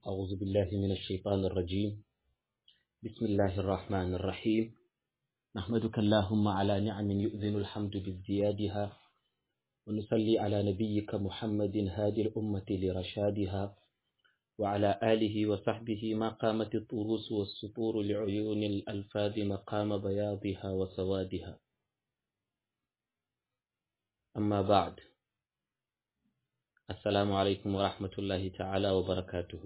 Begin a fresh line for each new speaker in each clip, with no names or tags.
أعوذ بالله من الشيطان الرجيم بسم الله الرحمن الرحيم نحمدك اللهم على نعم يؤذن الحمد بازديادها ونصلي على نبيك محمد هادي الأمة لرشادها وعلى آله وصحبه ما قامت الطروس والسطور لعيون الألفاظ مقام بياضها وسوادها أما بعد السلام عليكم ورحمة الله تعالى وبركاته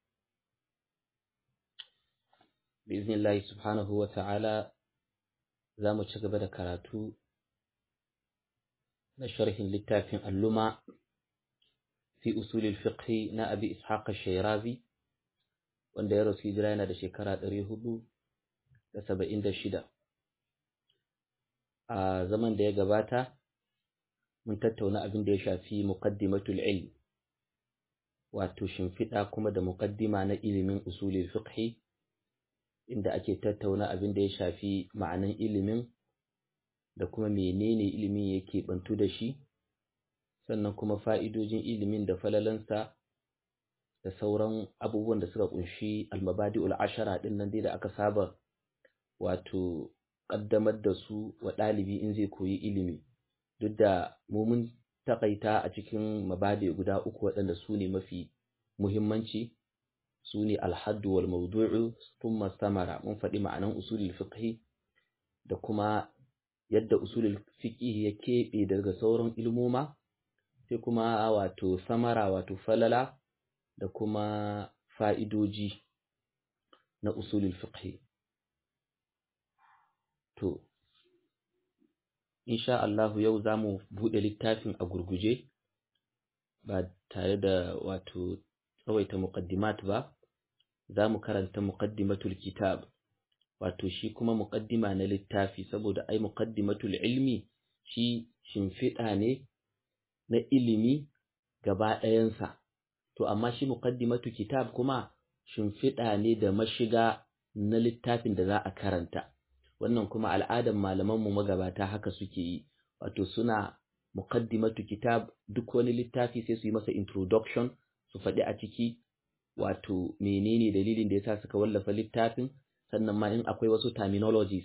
بإذن الله سبحانه وتعالى زامو تشغب كراتو نشرح للتافع اللمع في أصول الفقه نا أبي إسحاق الشيرازي wanda ya rasu hijira yana da shekara ɗari hudu da saba'in da shida a zaman da ya gabata mun tattauna abin da ya shafi muqaddimatul ilm wato shimfiɗa kuma da muqaddima na ilimin usulul fiqh inda ake tattauna abin da ya shafi ma'anan ilimin da kuma menene ilimin yake bantu da shi sannan kuma fa'idojin ilimin da falalansa da sauran abubuwan da suka kunshi almabadi'ul ashara din nan dai da aka saba wato ƙaddamar da su wa ɗalibi in zai koyi ilimi duk da mu mun takaita a cikin mabadi guda uku waɗanda su ne mafi muhimmanci su ne alhaddu wal mawdu'u thumma samara mun faɗi ma'anan usulul fiqh da kuma yadda usulul fiqh ya keɓe daga sauran ilmoma sai kuma wato samara wato falala da kuma fa'idoji na usulul fiqh to insha Allahu yau za mu buɗe littafin a gurguje ba tare da wato tsawaita muqaddimat ba za mu karanta muqaddimatul kitab wato shi kuma muqaddima na littafi saboda ai muqaddimatul ilmi shi shimfiɗa ne na ilimi gaba ɗayansa to amma shi muqaddimatu kitab kuma shimfiɗa ne da mashiga na littafin da za a karanta wannan kuma al'adan malamanmu magabata haka suke yi wato suna muqaddimatu kitab duk wani littafi sai su yi masa introduction su faɗi a ciki wato menene dalilin da yasa suka wallafa littafin sannan ma in akwai wasu terminologies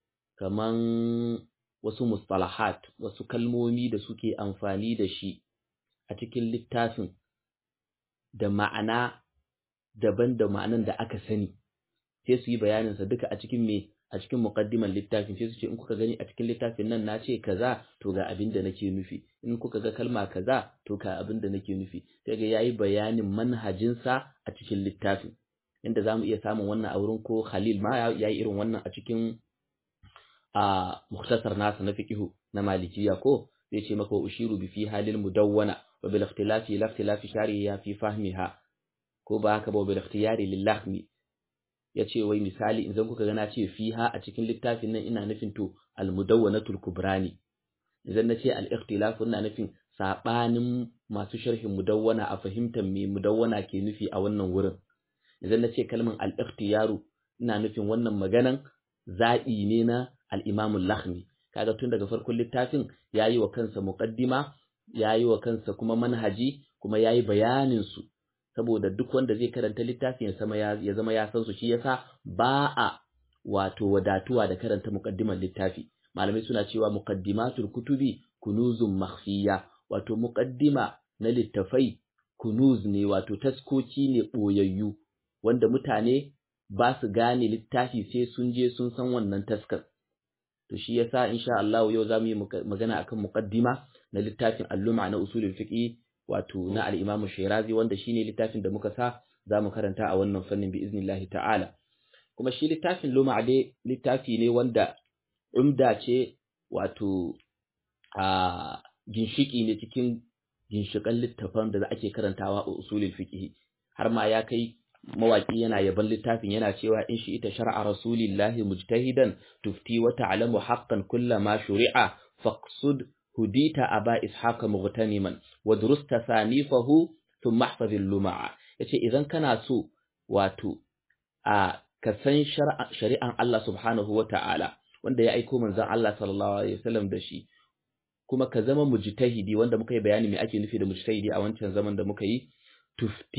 kaman wasu mustalahat wasu kalmomi da suke amfani da shi a cikin littafin da ma'ana daban da ma'anan da aka sani sai su yi bayaninsa duka a cikin me a cikin muqaddiman littafin sai su ce in kuka gani a cikin littafin nan na ce kaza to ga abin da nake nufi in kuka ga kalma kaza to ga abin da nake nufi sai ga yayi bayanin manhajinsa a cikin littafin inda zamu iya samun wannan a wurin ko Khalil ma yayi irin wannan a cikin a mukhtasar nasa na fiqhu na malikiya ko zai ce maka ushiru bi fi halil mudawwana wa bil ikhtilafi la ikhtilafi shari'a fi fahmiha ko ba haka ba bil ikhtiyari lillahmi ya ce wai misali idan kuka ga na ce fiha a cikin littafin nan ina nufin to al-mudawwanatul kubrani idan na ce al-ikhtilaf ina nufin sabanin masu sharhin mudawwana a fahimtar me mudawwana ke nufi a wannan wurin idan na ce kalmar al-ikhtiyaru ina nufin wannan maganan zaɓi ne na al-imam al-lakhmi kaga tun daga farkon littafin yayi wa kansa muqaddima yayi wa kansa kuma manhaji kuma yayi bayanin su saboda duk wanda zai karanta littafin ya zama ya zama ya san su shi yasa ba a wato wadatuwa da karanta muqaddimar littafi malamai suna cewa muqaddimatul kutubi kunuzun makhfiya wato muqaddima na littafai kunuz ne wato taskoki ne boyayyu wanda mutane ba su gane littafi sai sun je sun san wannan taskar to shi yasa insha Allah yau zamu yi magana akan muqaddima na littafin alluma na usulul fiqh wato na al-Imam Shirazi wanda shine littafin da muka sa zamu karanta a wannan fannin bi iznillahi ta'ala kuma shi littafin Luma dai littafi ne wanda umda ce wato a ginshiki ne cikin ginshikan littafan da ake karantawa a usulul fiqh har ma ya kai mawaki yana yaban littafin yana cewa in shi ita shar'a rasulillahi mujtahidan tufti wa ta'lamu haqqan kullama shuri'a faqsud hudita aba ishaqa mughtaniman wa durusta sanifahu thumma ihfaz al-lum'a yace idan kana so wato a ka san shari'an Allah subhanahu wa ta'ala wanda ya aiko manzon Allah sallallahu alaihi wasallam da shi kuma ka zama mujtahidi wanda muka yi bayani me ake nufi da mujtahidi a wancan zaman da muka yi tufti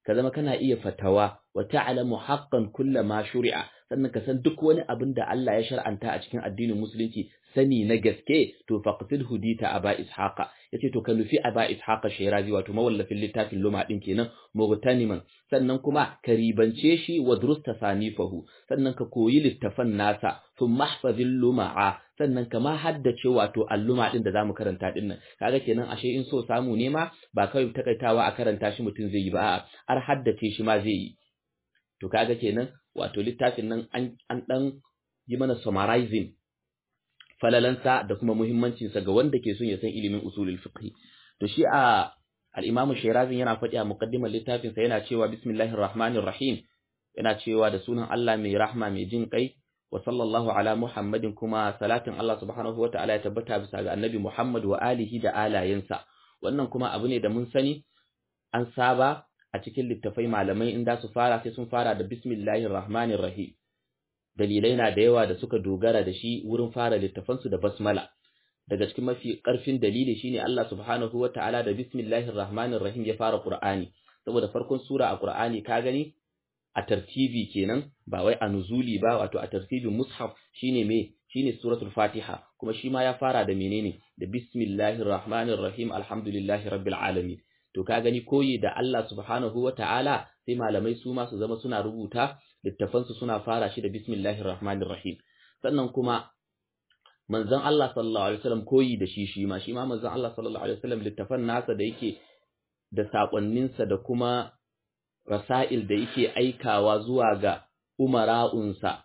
ka zama kana iya fatawa wa ta'lamu haqqan kulla ma shuri'a sannan ka san duk wani abin da Allah ya shar'anta a cikin addinin musulunci sani na gaske to faqtil hudita aba ishaqa yace to ka nufi aba ishaqa shirazi wato mawallafin littafin luma din kenan mughtaniman sannan kuma ka ribance shi wa drusta sanifahu sannan ka koyi littafan nasa thumma mahfazil luma'a sannan ka ma haddace wato alluma din da zamu karanta din nan kaga kenan ashe in so samu ne ma ba kawai takaitawa a karanta shi mutum zai yi ba har haddace shi ma zai yi to kaga kenan wato littafin nan an an dan yi mana summarizing falalansa da kuma muhimmancinsa ga wanda ke son ya san ilimin usulul fiqh to shi a al-Imam Shirazi yana faɗi a muqaddimar littafin sa yana cewa bismillahir rahmanir rahim yana cewa da sunan Allah mai rahma mai jin kai wa sallallahu ala Muhammadin kuma salatin Allah subhanahu wataala ya tabbata bisa ga Annabi Muhammad wa alihi da alayensa wannan kuma abu ne da mun sani an saba a cikin littafai malamai in da su fara sai sun fara da bismillahir rahmanir rahim dalilai na da yawa da suka dogara da shi wurin fara littafansu da basmala daga cikin mafi ƙarfin dalili shine Allah subhanahu wataala da bismillahir rahmanir rahim ya fara Qur'ani saboda farkon sura a Qur'ani ka gani a tartibi kenan ba wai a nuzuli ba wato a tartibin mushaf shine me shine suratul Fatiha kuma shi ma ya fara da menene da bismillahir rahmanir rahim alhamdulillahi rabbil alamin to ka gani koyi da Allah subhanahu wataala sai malamai su ma su zama suna rubuta littafansu suna fara shi da bismillahir rahmanir rahim sannan kuma manzon Allah sallallahu alaihi wasallam koyi da shi shi ma shi ma manzon Allah sallallahu alaihi wasallam littafan nasa da yake da sakonninsa da kuma rasail da yake aikawa zuwa ga umara'unsa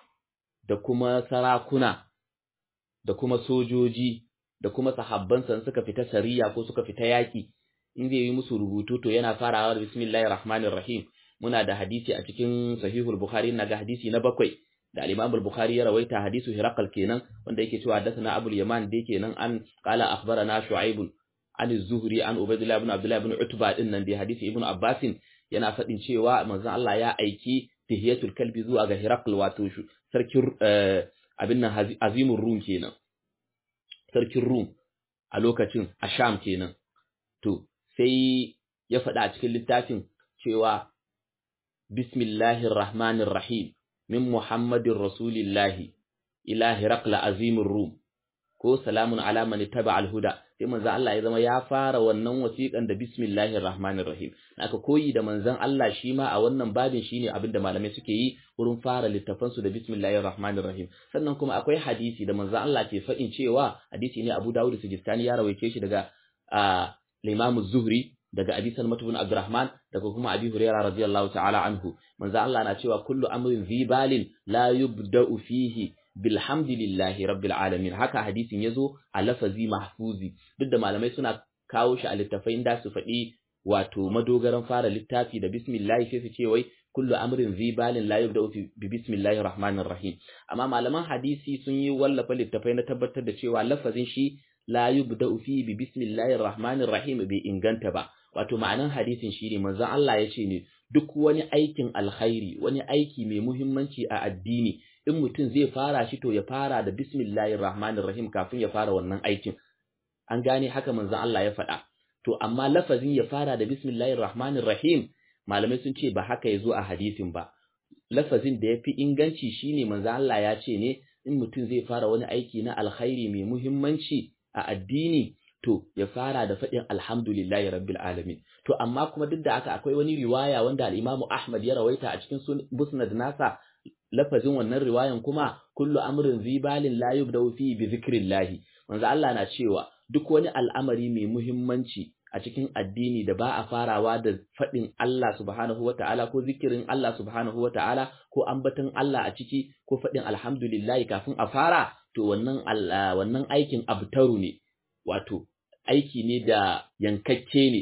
da kuma sarakuna da kuma sojoji da kuma sahabbansa suka fita sariya ko suka fita yaki in zai yi musu rubutu to yana farawa da bismillahir rahmanir rahim muna da hadisi a cikin sahihul bukhari na ga hadisi na bakwai da al-imam al-bukhari ya rawaita hadisu hiraqal kenan wanda yake cewa hadathana abul yaman da yake nan an qala akhbarana shu'aib an az-zuhri an ubaydullah ibn abdullah ibn utba din nan da hadisi ibn abbas yana fadin cewa manzon Allah ya aiki tahiyatul kalbi zuwa ga hiraqal wato sarkin abin nan azimur rum kenan sarkin rum a lokacin a sham kenan to sai ya faɗa a cikin littafin cewa bismillahir rahmanir rahim min muhammadin rasulillahi ila hiraqla azimur rum ko salamun ala man ittaba al-huda sai manzon Allah ya zama ya fara wannan wasiƙan da bismillahir rahmanir rahim aka koyi da manzon Allah shi ma a wannan babin shine abin da malamai suke yi wurin fara littafan su da bismillahir rahmanir rahim sannan kuma akwai hadisi da manzon Allah ke faɗin cewa hadisi ne Abu Dawud Sijistani ya rawaice shi daga Imam Zuhri daga Abi Salmah ibn Abdurrahman daga kuma Abi Hurairah radiyallahu ta'ala anhu manzo Allah na cewa kullu amrin zibalin la yubda'u fihi bilhamdulillahi rabbil alamin haka hadisin yazo a lafazi mahfuzi duk da malamai suna kawo shi a littafai da su faɗi wato madogaran fara littafi da bismillah sai su ce wai kullu amrin zibalin la yubda'u bi bismillahir rahmanir rahim amma malaman hadisi sun yi wallafa littafai na tabbatar da cewa lafazin shi la yubda'u fi bi bismillahir rahmanir rahim bai inganta ba wato ma'anan hadisin shine manzon Allah ya ce ne duk wani aikin alkhairi wani aiki mai muhimmanci a addini in mutum zai fara shi to ya fara da bismillahir rahmanir rahim kafin ya fara wannan aikin an gane haka manzon Allah ya faɗa to amma lafazin ya fara da bismillahir rahmanir rahim malamai sun ce ba haka yazo a hadisin ba lafazin da yafi inganci shine manzon Allah ya ce ne in mutum zai fara wani aiki na alkhairi mai muhimmanci a addini to ya fara da faɗin alhamdulillahi rabbil alamin to amma kuma duk da haka akwai wani riwaya wanda al-Imam Ahmad ya rawaita a cikin musnad nasa lafazin wannan riwayan kuma kullu amrin zibalin la yubda'u fi bi zikrillah manzo Allah na cewa duk wani al'amari mai muhimmanci a cikin addini da ba a farawa da faɗin Allah subhanahu wata'ala ko zikirin Allah subhanahu wata'ala ko ambaton Allah a ciki ko faɗin alhamdulillah kafin a fara to wannan wannan aikin abtaru ne wato aiki ne da yankakke ne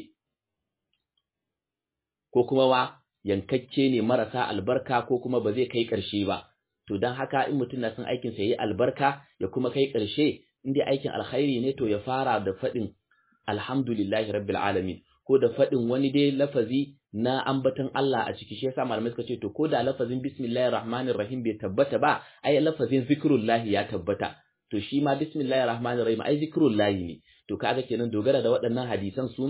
ko kuma wa yankakke ne marasa albarka ko kuma ba zai kai ƙarshe ba to don haka in mutum na son aikin sa yayi albarka ya kuma kai ƙarshe in dai aikin alkhairi ne to ya fara da faɗin alhamdulillahi rabbil alamin ko da faɗin wani dai lafazi na ambaton Allah a ciki shi yasa malamai suka ce to ko da lafazin bismillahir rahmanir rahim bai tabbata ba ai lafazin zikrullahi ya tabbata to shi ma bismillahir rahmanir rahim ai zikrullahi ne to kaga kenan dogara da waɗannan hadisan su ma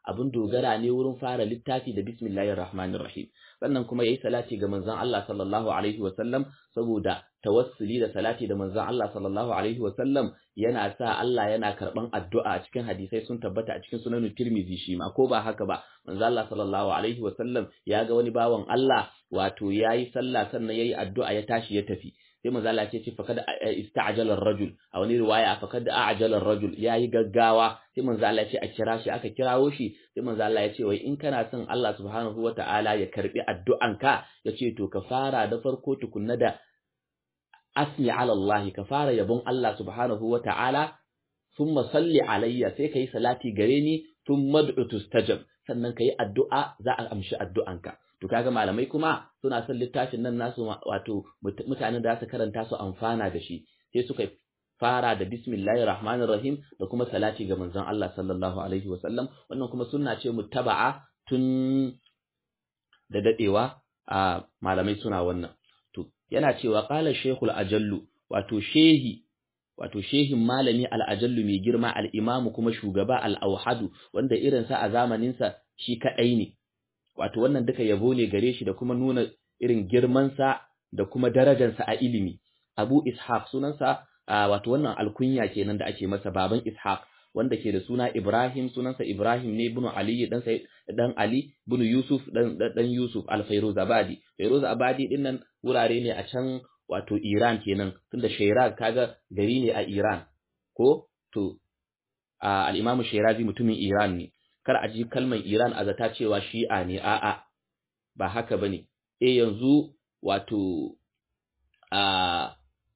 abin dogara ne wurin fara littafi da bismillahir rahmanir rahim sannan kuma yayi salati ga manzon Allah sallallahu alaihi wa sallam saboda tawassuli da salati da manzon Allah sallallahu alaihi wa sallam yana sa Allah yana karban addu'a a cikin hadisai sun tabbata a cikin sunan Tirmidhi shi ma ko ba haka ba manzon Allah sallallahu alaihi wa sallam ya ga wani bawan Allah wato yayi sallah sannan yayi addu'a ya tashi ya tafi sai manzo Allah ce fakad ista'jala ar-rajul a wani riwaya fakad a'jala ar-rajul yayi gaggawa sai manzo Allah ce a kira shi aka kirawo shi sai manzo Allah ya ce wai in kana son Allah subhanahu wata'ala ya karbi addu'anka yace to ka fara da farko tukunna da asmi ala Allah ka fara yabon Allah subhanahu wata'ala thumma salli alayya sai kai salati gare ni thumma ud'u tustajab sannan kai addu'a za a amshi addu'anka to kaga malamai kuma suna son littafin nan nasu wato mutanen da su karanta su amfana da shi sai suka fara da bismillahir rahmanir rahim da kuma salati ga manzon Allah sallallahu alaihi wasallam wannan kuma sunna ce muttaba'a tun da dadewa a malamai suna wannan to yana cewa qala shaykhul ajallu wato shehi wato shehin malami al-ajallu mai girma al-imamu kuma shugaba al-auhadu wanda irinsa a zamaninsa shi kadai ne wato wannan duka yabo ne gare shi da kuma nuna irin girmansa da kuma darajarsa a ilimi Abu Ishaq sunansa wato wannan alkunya kenan da ake masa baban Ishaq wanda ke da suna Ibrahim sunansa Ibrahim ne ibn Ali dan sai dan Ali ibn Yusuf dan dan Yusuf al-Fairuzabadi Fairuzabadi din nan wurare ne a can wato Iran kenan tunda Shiraz kaga gari ne a Iran ko to al-Imam Shirazi mutumin Iran ne kar a ji kalmar Iran a zata cewa shi'a ne a'a ba haka bane eh yanzu wato a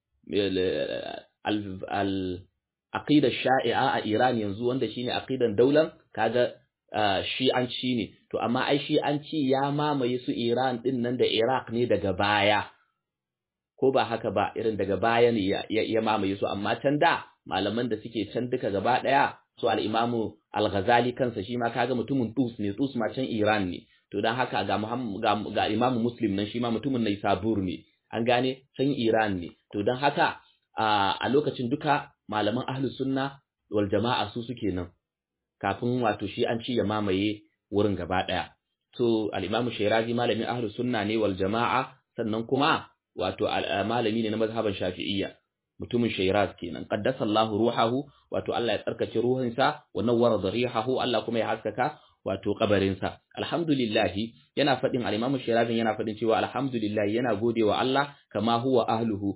al aqida sha'i'a a Iran yanzu wanda shine aqidan daular kaga shi'anci ne to amma ai shi'anci ya mamaye su Iran din nan da Iraq ne daga baya ko ba haka ba irin daga baya ne ya mamaye su amma can da malaman da suke can duka gaba daya su al-Imamu Al-Ghazali kansa shi ma kaga mutumin Tus ne Tus ma can Iran ne to dan haka ga Muhammad ga, ga Imam Muslim nan shi ma mutumin Naisabur ne an gane can Iran ne to dan haka a lokacin duka malaman ahlus sunna wal jama'a su suke nan kafin wato shi an ci ya mamaye wurin gaba daya to al-Imam Shirazi malamin ahlus sunna ne wal jama'a sannan kuma wato malami ne na mazhaban Shafi'iyya mutumin Shiraz kenan qaddasa Allah ruhahu wato Allah ya tsarkake ruhinsa wa nawwara dharihahu Allah kuma ya haskaka wato kabarinsa alhamdulillah yana fadin al-Imam Shiraz yana fadin cewa alhamdulillah yana godewa Allah kama huwa ahluhu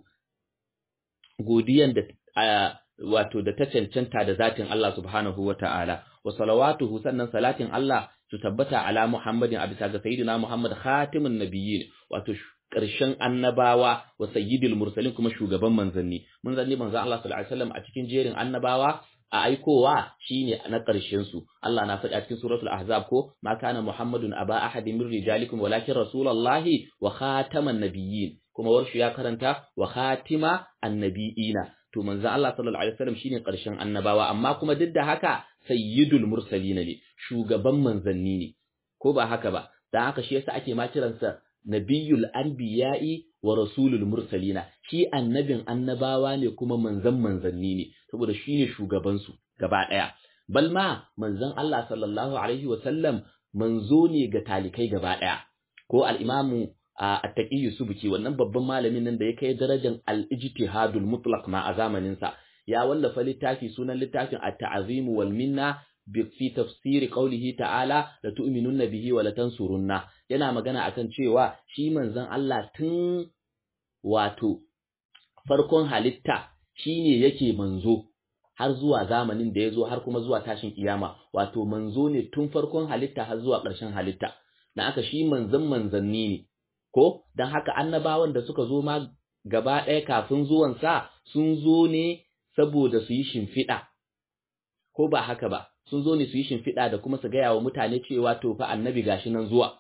godiyan da wato da ta cancanta da zatin Allah subhanahu wata'ala wa salawatuhu sannan salatin Allah su tabbata ala Muhammadin a bisa ga sayyidina Muhammad khatimun nabiyyin wato ƙarshen annabawa wa sayyidil mursalin kuma shugaban manzanni manzanni manzan Allah sallallahu alaihi wasallam a cikin jerin annabawa a aikowa shine na ƙarshen su Allah na faɗi a cikin suratul ahzab ko ma kana muhammadun aba ahadin min rijalikum walakin rasulullahi wa khataman nabiyyin kuma warshu ya karanta wa khatima annabiyina to manzan Allah sallallahu alaihi wasallam shine ƙarshen annabawa amma kuma duk da haka sayyidul mursalin ne shugaban manzanni ne ko ba haka ba dan haka shi yasa ake ma kiransa nabiyul anbiya'i wa rasulul mursalina shi annabin annabawa ne kuma manzan manzanni ne saboda shine shugaban su gaba daya balma manzan Allah sallallahu alaihi wasallam manzo ne ga talikai gaba daya ko al-imamu at-taqi subki wannan babban malamin nan da ya kai darajar al-ijtihadul mutlaq ma a zamanin sa ya wallafa littafi sunan littafin at-ta'zim wal minna fi tafsiri qaulihi ta'ala la tu'minunna bihi wa la tansurunna yana magana akan cewa shi manzon Allah tun wato farkon halitta shine yake manzo har zuwa zamanin da yazo har kuma zuwa tashin kiyama wato manzo ne tun farkon halitta har zuwa ƙarshen halitta dan haka shi manzon manzanni ne ko dan haka annabawan da suka zo ma gaba ɗaya kafin zuwan sa sun zo ne saboda su yi shimfiɗa ko ba haka ba sun zo ne su yi shimfiɗa da kuma su gaya wa mutane cewa to fa annabi gashi nan zuwa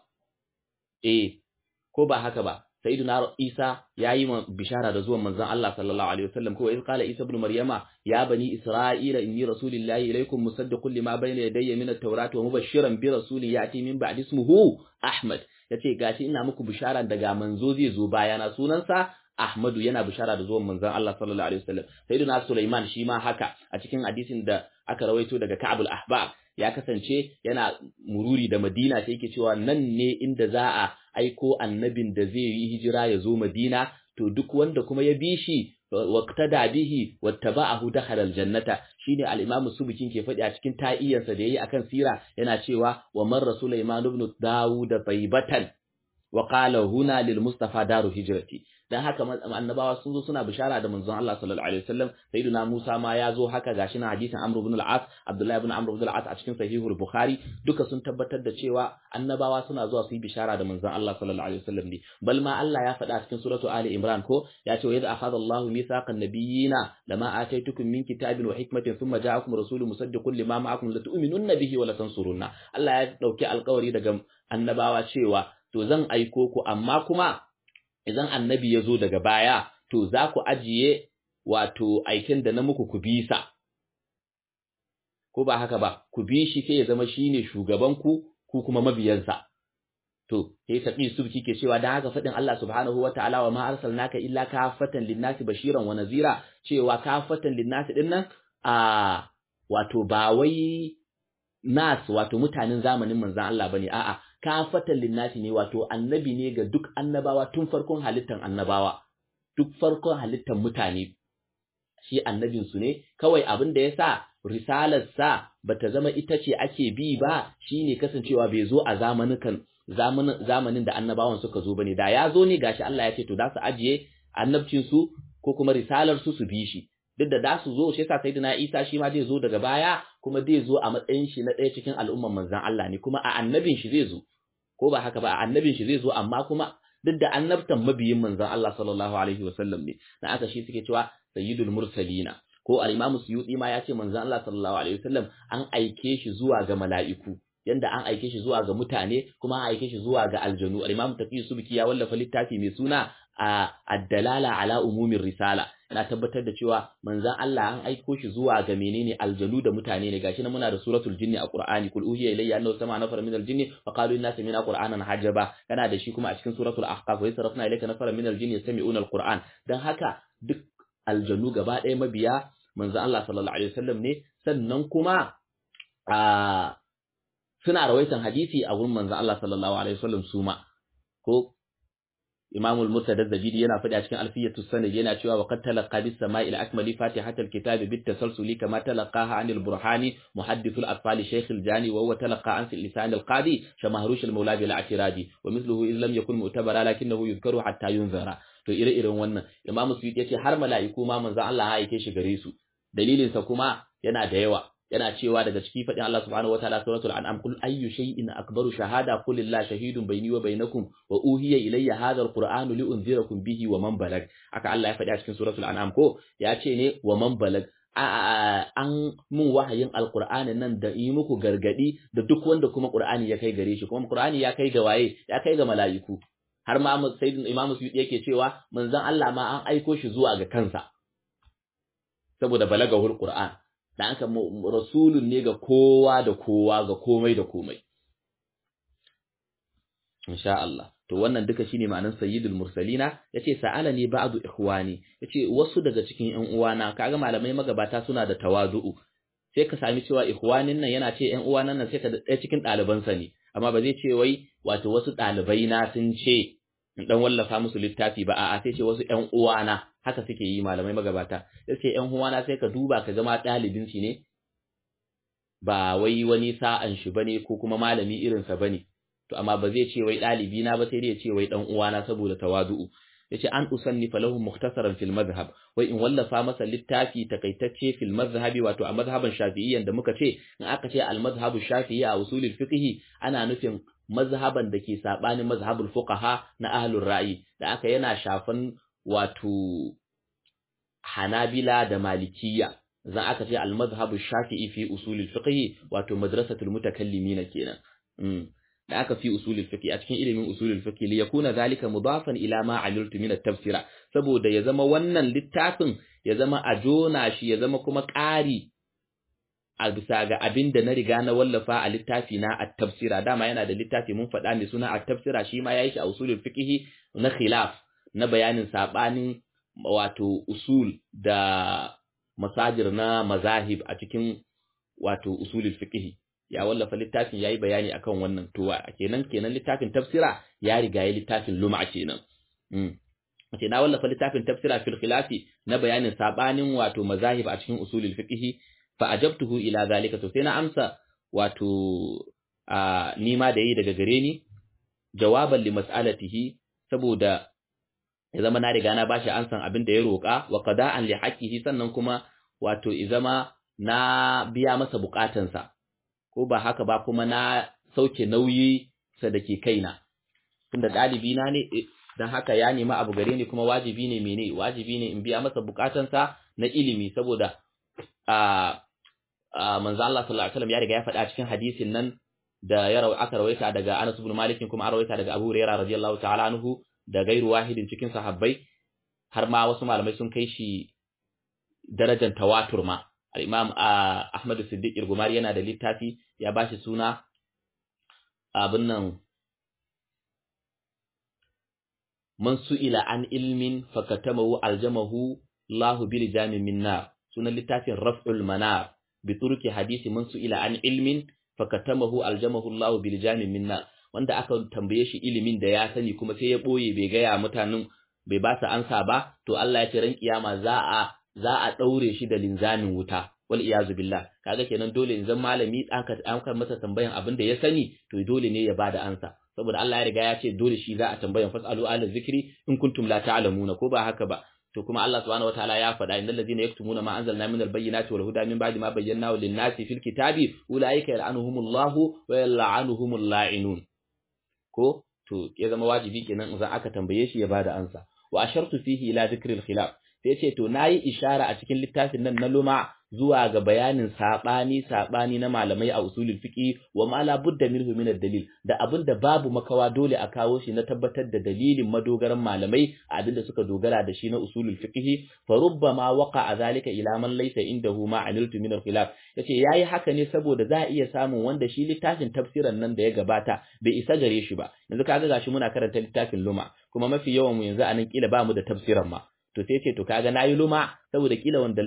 eh ko ba haka ba sayyiduna Isa yayi bishara da zuwan manzon Allah sallallahu alaihi wasallam ko iz qala Isa ibn Maryama ya bani Isra'ila inni rasulillahi ilaykum musaddiqun lima bayna yadayya min at-taurati wa mubashiran bi rasulin ya'ti min ba'di ismihi Ahmad yace gashi ina muku bishara daga manzo zai zo bayana sunansa Ahmadu yana bishara da zuwan manzon Allah sallallahu alaihi wasallam sayyiduna Sulaiman shi ma haka a cikin hadisin da aka rawaito daga Ka'ab al-Ahbar ya kasance yana mururi da Madina sai yake cewa nan ne inda za a aiko annabin da zai yi hijira ya zo Madina to duk wanda kuma ya bi shi waqtada bihi wattaba'ahu dakhala aljannata shine al-imam subukin ke faɗi a cikin ta'iyarsa da yayi akan sira yana cewa wa man rasulaiman ibn daud taybatan wa qala huna lil mustafa daru hijrati dan haka annabawa sun zo suna bishara da manzon Allah sallallahu alaihi wasallam sayyidina Musa ma ya zo haka gashi na hadisin Amr ibn al-As Abdullah ibn Amr ibn al-As a cikin sahihul Bukhari duka sun tabbatar da cewa annabawa suna zuwa su yi bishara da manzon Allah sallallahu alaihi wasallam ne bal ma Allah ya faɗa a cikin suratu Ali Imran ko ya ce wa idza akhadha Allahu mithaqan nabiyyina lama ataitukum min kitabin wa hikmatin thumma ja'akum rasulun musaddiqun lima ma'akum latu'minunna bihi wa latansurunna Allah ya dauki alƙawari daga annabawa cewa to zan aiko ku amma kuma idan annabi ya zo daga baya to za ku ajiye wato aikin da na muku ku bisa ko ba haka ba ku bi shi sai ya zama shine shugaban ku ku kuma mabiyansa to sai tabi subki ke cewa dan haka fadin Allah subhanahu wataala wa ma arsalnaka illa kafatan linnasi bashiran wa nazira cewa kafatan linnasi din nan a wato ba wai nas wato mutanen zamanin manzon Allah bane a'a kafatan linnasi ne wato annabi ne ga duk annabawa tun farkon halittan annabawa duk farkon halittan mutane shi annabin su ne kawai abin da yasa risalar sa bata zama ita ce ake bi ba shine kasancewa bai zo a zamanukan zamanin zamanin da annabawan suka zo bane da ya zo ne gashi Allah ya ce to da su ajiye annabcin su ko kuma risalar su su bi shi duk da da su zo shi yasa sayyidina Isa shi ma zai zo daga baya kuma zai zo a matsayin shi na ɗaya cikin al'umman manzon Allah ne kuma a annabin shi zai zo ko ba haka ba a annabin shi zai zo amma kuma duk da annabtan mabiyin manzon Allah sallallahu alaihi wasallam ne dan aka shi suke cewa sayyidul mursalina ko al-imam suyuti ma ya ce manzon Allah sallallahu alaihi wasallam an aike shi zuwa ga mala'iku yanda an aike shi zuwa ga mutane kuma an aike shi zuwa ga aljanu al-imam taqiy subki ya wallafa littafi mai suna a ad-dalala ala umumin risala yana tabbatar da cewa manzon Allah an aiko shi zuwa ga menene aljanu da mutane ne gashi na muna da suratul jinni a Qur'ani kul uhiya ilayya annahu sama nafar min aljinni fa qalu inna sami'na qur'anan hajaba yana da shi kuma a cikin suratul ahqaf wa sarafna ilayka nafar min aljinni yastami'una alquran dan haka duk aljanu gaba ɗaya mabiya manzon Allah sallallahu alaihi wasallam ne sannan kuma a suna rawaitan hadisi a gurin manzon Allah sallallahu alaihi wasallam suma ko Imam al-Murtada Zabidi yana faɗi a cikin Alfiyatu Sanad yana cewa wa qad talaqa bis sama'i al-akmali fatihata al-kitab bit tasalsuli kama talaqaha an al-Burhani muhaddith al-atfal Shaykh al-Jani wa huwa talaqa an lisan al-Qadi shamahrush al-Mawla bil i'tiradi wa mithluhu in lam yakun mu'tabara lakinnahu yuzkaru hatta yunzara to ire-iren wannan Imam Suyuti yace har mala'iku ma manzo Allah ya aike shi gare su dalilin sa kuma yana da yawa yana cewa daga ciki fadin Allah subhanahu wataala suratul an'am kul ayyu shay'in akbaru shahada qul lillahi shahidun bayni wa bainakum wa uhiya ilayya hadha alqur'anu li unzirakum bihi wa man balag aka Allah ya faɗi a cikin suratul an'am ko ya ce ne wa man balag an mun wahayin alqur'ani nan da yi muku gargadi da duk wanda kuma qur'ani ya kai gare shi kuma qur'ani ya kai ga waye ya kai ga mala'iku har ma sayyidin imamu suyuti yake cewa manzon Allah ma an aiko shi zuwa ga kansa saboda balagahul qur'an da aka rasulun ne ga kowa da kowa ga komai da komai insha Allah to wannan duka shine ma'anar sayyidul mursalina yace sa'alani ba'du ikhwani yace wasu daga cikin ƴan uwana kaga malamai magabata suna da tawazu'u sai ka sami cewa ikhwanin nan yana ce ƴan uwana nan sai ka da cikin ɗalibansa ne amma ba zai ce wai wato wasu ɗalibai na sun ce in dan wallafa musu littafi ba a'a sai ce wasu ƴan uwana haka suke yi malamai magabata sai ƴan uwana sai ka duba ka zama ɗalibin shi ne ba wai wani sa'an shi bane ko kuma malami irin sa bane to amma ba zai ce wai ɗalibi na ba sai dai ya ce wai dan uwana saboda tawadu'u yace an usannifa lahum mukhtasaran fil madhhab wai in wallafa masa littafi takaitacce fil madhhabi wato a madhhaban shafi'iyyan da muka ce in aka ce al madhhabu shafi'i a usulul fiqh ana nufin mazhaban da ke sabanin mazhabul fuqaha na ahlur ra'i da aka yana shafan wato hanabila da malikiyya zan aka ce al madhhabu shafi'i fi usulul fiqh wato madrasatul mutakallimina kenan da aka fi usulul fiqh a cikin ilimin usulul fiqh li yakuna zalika mudafan ila ma amiltu min at-tafsira saboda ya zama wannan littafin ya zama a jona shi ya zama kuma ƙari a bisa ga abin da na riga na wallafa a littafi na at-tafsira dama yana da littafi mun faɗa mai suna at-tafsira shi ma yayi shi a usulul fiqh na khilaf na bayanin sabanin wato usul da masajir na mazahib a cikin wato usulul fiqh ya wallafa littafin yayi bayani akan wannan to kenan kenan littafin tafsira ya riga ya littafin lum'a kenan mm ce na wallafa littafin tafsira fil khilafi na bayanin sabanin wato mazahib a cikin usulul fiqh fa ajabtuhu ila zalika to sai na amsa wato a nima da yi daga gare ni jawaban li mas'alatihi saboda ya zama na riga na bashi ansan abin da ya roƙa wa qada'an li haqqihi sannan kuma wato ya zama na biya masa bukatansa ko ba haka ba kuma na sauke nauyi sa dake kaina tunda dalibi na ne dan haka ya nemi abu gare ni kuma wajibi ne mene wajibi ne in biya masa bukatansa na ilimi saboda a manzo Allah sallallahu alaihi wasallam ya riga ya faɗa cikin hadisin nan da ya rawa aka rawaita daga Anas ibn Malik kuma an rawaita daga Abu Hurairah radiyallahu ta'ala anhu da gairu wahidin cikin sahabbai har ma wasu malamai sun kai shi darajar tawatur ma al-Imam Ahmad Siddiq Irgumari yana da littafi ya bashi suna abin nan man su'ila an ilmin fakatamahu aljamahu Allahu bil jamin min nar sunan littafin Raf'ul Manar bi turki hadisi man su'ila an ilmin fakatamahu aljamahu Allahu bil jamin min nar wanda aka tambaye shi ilimin da ya sani kuma sai ya boye bai gaya mutanen bai ba su ansa ba to Allah ya ce ran kiyama za a za a daure shi da linzamin wuta wal iyazu billah kaga kenan dole in zan malami aka an masa tambayan abin da ya sani to dole ne ya bada ansa saboda Allah ya riga ya ce dole shi za a tambayan fasalu ala zikri in kuntum la ta'lamuna ko ba haka ba to kuma Allah subhanahu wataala ya faɗa innal ladina yaktumuna ma anzalna minal bayyinati wal huda min ba'di ma bayyanahu lin-nasi fil kitabi ulaika yal'anuhumullahu wa yal'anuhumul la'inun ko to ya zama wajibi kenan idan aka tambaye shi ya bada ansa wa ashartu fihi ila dhikril khilaf sai ce to nayi ishara a cikin littafin nan na luma zuwa ga bayanin sabani sabani na malamai a usulul fiqi wa ma la budda minhu min dalil da abinda babu makawa dole a kawo shi na tabbatar da dalilin madogaran malamai abinda suka dogara da shi na usulul fiqi fa rubbama waqa zalika ila man laysa indahu ma aniltu min al-khilaf yace yayi haka ne saboda za a iya samun wanda shi littafin tafsiran nan da ya gabata bai isa gare shi ba yanzu kaga gashi muna karanta littafin luma kuma mafi yawan mu yanzu anan kila ba mu da tafsiran ma to sai ce to kaga nayi luma saboda kila wanda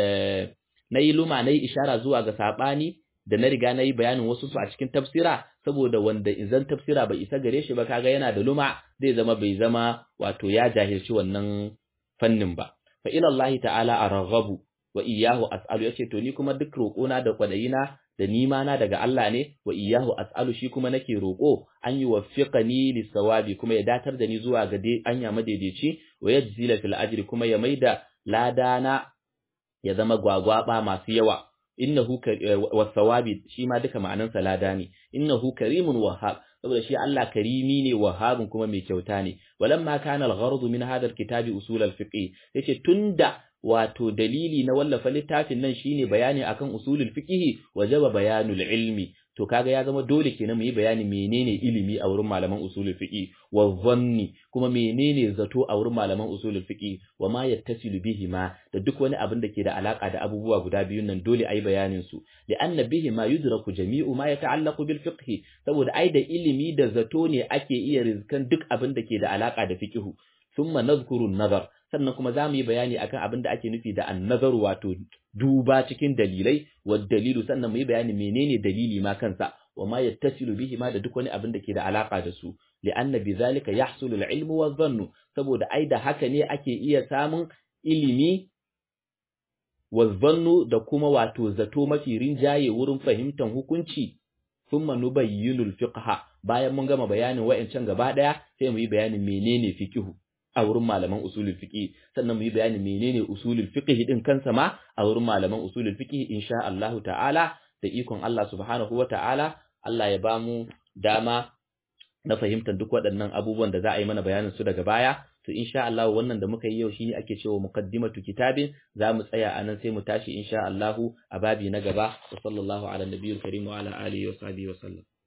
na yi luma na yi ishara zuwa ga saɓani da na riga na yi bayanin wasu su a cikin tafsira saboda wanda izan tafsira bai isa gare shi ba kaga yana da luma zai zama bai zama wato ya jahilci wannan fannin ba fa ila Allah ta'ala arghabu wa iyyahu as'alu yace to ni kuma duk roƙona da kwadayina da nima na daga Allah ne wa iyyahu as'alu shi kuma nake roƙo an yi waffiqani lisawabi kuma ya datar da ni zuwa ga dai anya madaidaici wa yajzila fil ajri kuma ya maida ladana ya zama gwagwaba masu yawa innahu wasawabi shi ma duka ma'anan lada ne innahu karimun wahhab saboda shi Allah karimi ne wahhabun kuma mai kyauta ne walamma kana al-ghardu min hadha al-kitabi usul al-fiqh yace tunda wato dalili na wallafa littafin nan shine bayani akan usulul fiqh wajaba bayanul ilmi to kaga ya zama dole kenan mu yi bayani menene ilimi a wurin malaman usulul fiqh wa dhanni kuma menene zato a wurin malaman usulul fiqh wa ma yattasilu bihi ma da duk wani abin da ke da alaka da abubuwa guda biyun nan dole ayi bayanin su li anna bihi ma yudraku jami'u ma yata'allaqu bil fiqh saboda ai da ilimi da zato ne ake iya rizkan duk abin da ke da alaka da fiqh thumma nadhkuru an-nazar sannan kuma za mu yi bayani akan abin da ake nufi da annazar wato duba cikin dalilai wa dalilu sannan mu yi bayani menene dalili ma kansa wa ma yattasilu bihi ma da duk wani abin da ke da alaka da su li'anna bizalika yahsulu al-ilmu wa dhannu saboda ai da haka ne ake iya samun ilimi wa dhannu da kuma wato zato mafi rinjaye wurin fahimtar hukunci thumma nubayyinu al-fiqha bayan mun gama bayanin wa'ancan gaba daya sai mu yi bayanin menene fiqhu a wurin malaman usulul fiqh sannan mu yi bayanin menene usulul fiqh din kansa ma a wurin malaman usulul fiqh insha Allah ta'ala da ikon Allah subhanahu wa ta'ala Allah ya bamu dama na fahimtar duk waɗannan abubuwan da za a yi mana bayanin su daga baya to insha Allah wannan da muka yi yau shine ake cewa muqaddimatu kitabin za mu tsaya anan sai mu tashi insha Allah a babi na gaba wa sallallahu ala nabiyil karim wa ala alihi wa sahbihi wa sallam